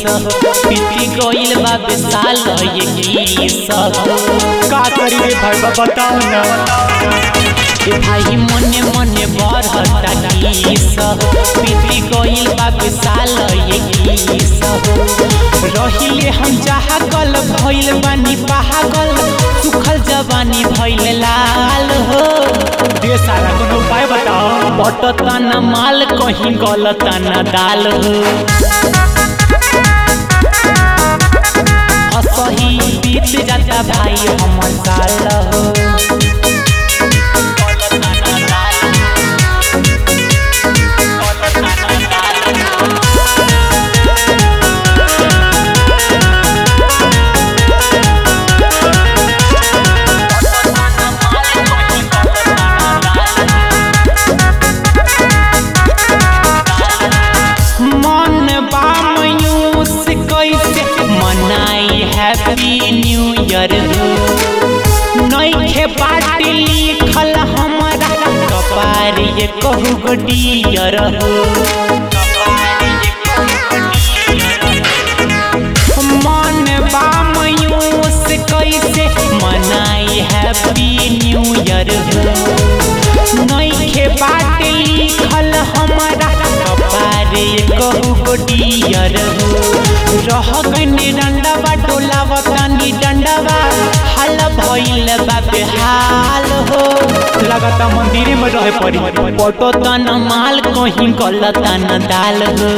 पीती गइल बा बेसाल ये किस का करी रे भाई बा बताओ ना ए भाई मने मने बढ़ता किस पीती गइल बा बेसाल ये किस रहिले हम जागल भइल बानी पागल सुखल जवानी भइल लाल हो दे सारा कोनो उपाय बताओ बटता न माल कहीं गलता न दाल हो असही बीत जाता भाई हमर साल हो गलता न दाल हो। गलता न दाल हो। मन बा मयूस कैसे मनाई हैप्पी न्यू ईयर हो नइखे बाटी लिखल हमरा कपार ये कहू गो डियर हो मन बा मयूस कैसे मनाई हैप्पी न्यू ईयर हो नइखे बाटे लिखल हमरा कपारे कहू गोटियर हो रह गनी डंडवा डोलावतानी डंडवा हाल भइल बा बेहाल हो लगाता मंदिरे में रहे पड़ी पटो तन माल कहीं गलता न दाल हो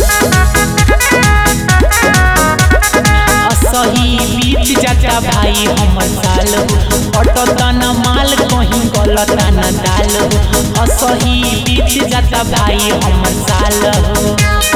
असही बीत जाता भाई हमर साल हो पटो तन माल कहीं गलता न दाल हो असही बीत जाता भाई हमर साल हो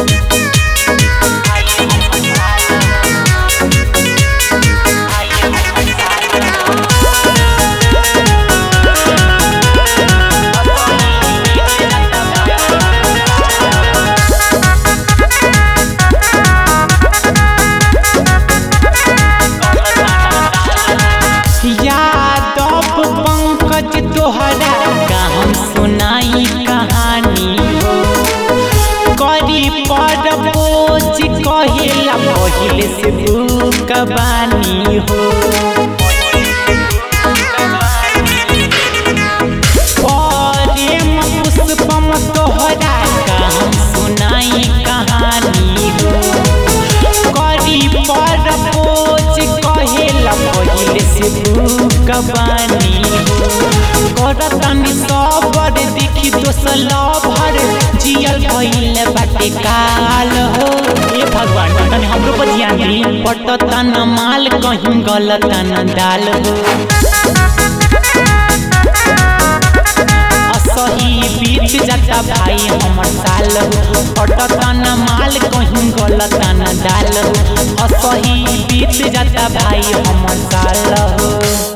यादव पंकज तोहरा का हम सुनाई कहानी हो करी पर बोझ कहेला पहिले से बुकबानी हो प्रेम पुष्पम तोहरा का हम सुनाई कहानी हो करी पर बोझ कहेला पहिले से बुकबानी हो करतानी सबर देखी दोसल भर जियल भइल बाटे काल हो ए भगवान तने हमरो पर ध्यान दी पटता न माल कहीं गलता न दाल हो असही बीत जाता भाई हमर साल हो पटता न माल कहीं गलता न दाल हो असही बीत जाता भाई हमर साल हो